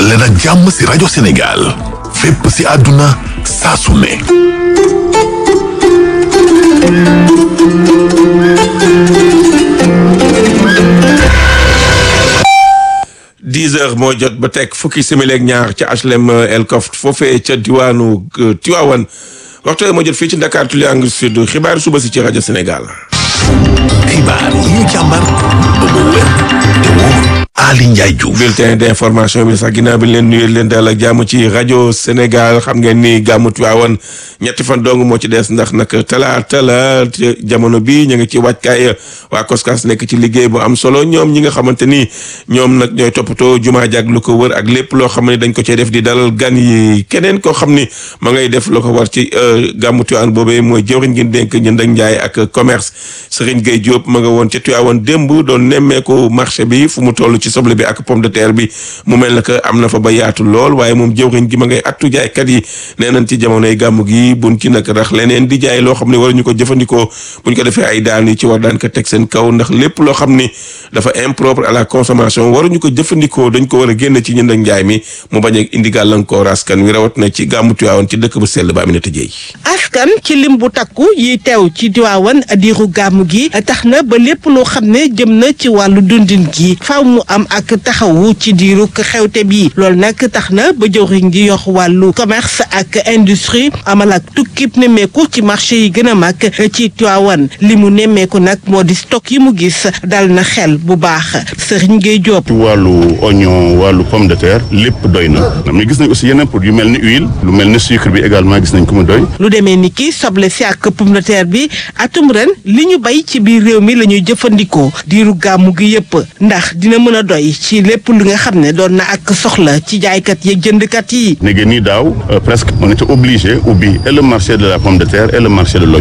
dal leen ak jàmm si rajo Sénégal fépp si àdduna saa su ne dix heures moo jot ba teg fukki simili ak ñaar ca HLM El Koft foofee ca diwaanu Tiwaawan waxtu moo jot fii ci Dakar Triangle Sud xibaar suba si ci rajo Sénégal. xibaar yi ñu càmbar ba mu wér te wóor Ali Ndiaye Diouf bulletin d'information bi sax ginnaaw bi leen nuyu leen daal ak jàmm ci rajo Sénégal xam ngeen ni gàmmu Tiwaawan ñetti fan dong moo ci des ndax nag talaata la jamono bi ñu ngi ci wàccaay waa Koskas nekk ci liggéey bu am solo ñoom ñi nga xamante ni ñoom nag ñooy toppatoo jumaa jàg lu ko wër ak lépp loo xam ne dañ ko cee def di dalal gan yi keneen koo xam ni ma ngay def loo ko war ci gàmmu Tiwaawan boobee mooy jëwriñ gi dénk ñënd ak njaay ak commerce Serigne Gueye Diop ma nga woon ca Tiwaawan démb doon nemmeeku marché bi fu mu toll ci soble bi ak pomme de terre bi mu mel na que am na fa ba yaatu lool waaye moom jëwriñ gi ma ngay attu jaaykat yi nee nañ ci jamonoy gàmmu gi buñ ci nag rax leneen di jaay loo xam ne waruñu ko jëfandikoo buñ ko defee ay daan yi ci war daan ko teg seen kaw ndax lépp loo xam ni dafa impropre à la consommation waruñu ko jëfandikoo dañ ko war a génn ci ñënd ak njaay mi mu bañ a indi gàllankoor askan wi rawat na ci gàmmu Tiwaawan ci dëkk bu sell ba Aminata Dieye askan ci lim bu takku yi teew ci Tiwaawan diiru gàmmu gi tax na ba lépp loo xam ne jëm na ci wàllu dundin gi faaw mu am ak taxawu ci diiru xewte bi loolu nag tax na ba jëwriñ gi yox wàllu commerce ak industrie amal ak tukkib nemmeeku ci marché yi gën a mag ci Tiwaawan li mu nemmeeku nag moo di stock yi mu gis dal na xel bu baax Serigne Gueye Diop. ci wàllu oignon wàllu pomme de terre lépp doy na mais gis nañ aussi yeneen produits yu mel ni huile lu mel ni sucre bi également gis nañ ko mu doy. lu demee ni ki soble si ak pomme de terre bi atum ren li ñu bay ci biir réew mi la ñuy jëfandikoo diiru gàmmu gi yëpp ndax dina mën a doy ci lépp lu nga xam ne doon na ak soxla ci jaaykat yeeg jëndkat yi. léegi nii daaw presque on était obligé ubbi et le marché de la pomme de terre et le marché de l'oignon